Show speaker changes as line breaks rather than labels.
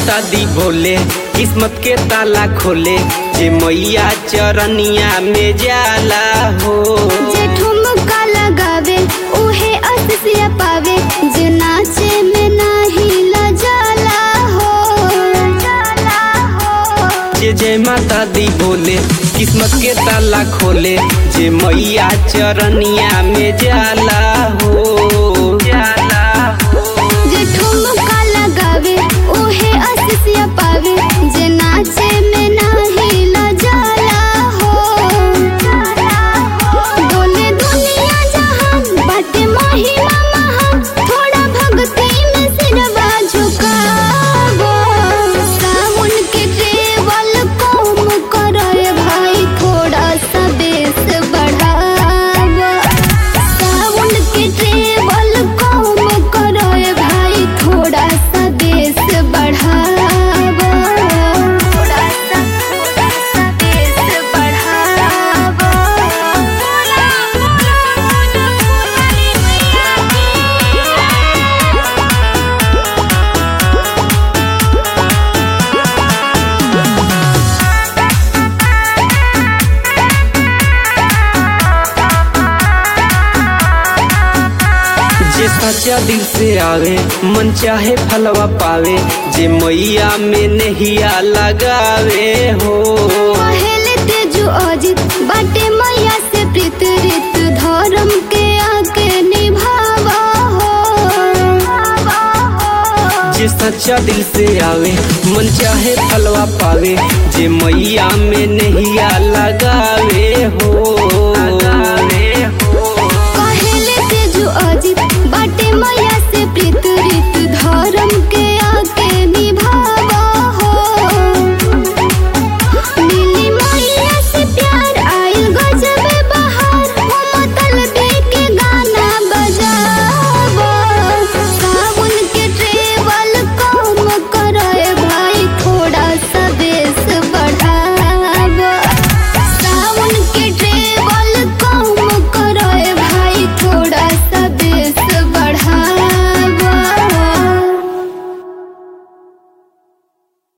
माता दी भोले किस्मत के ताला खोले जे मैया चरनिया में जाला हो
जे ठुमका लगावे उहे अससिया पावे जे नाचे में नाही लजाला हो जाला हो
जे जय माता दी बोले किस्मत के ताला खोले जे मैया चरनिया में जाला हो जाला हो
जे ठुमका लगावे उहे अससिया पावे जे नाचे में नाही लजाला हो बोले दुनिया जहान बाटे महिमा महान थोड़ा भक्ति में सिरवा झुकावो सावन के केवल कम करे भाई थोड़ा सा बेस बढ़ावो सावन के केवल कम करे भाई थोड़ा सा बेस बढ़ावो थोड़ा सा थोड़ा सा बेस बढ़ावो
जे सच्चा दिल से आवे मन चाहे फलवा पावे जे मैया में नहिया लगावे हो
पहले तेजु अजित बाटे मैया से प्रीत रित धर्म के आके निभावा हो
जे सच्चा दिल से आवे मन चाहे फलवा पावे जे मैया में नहिया लगावे हो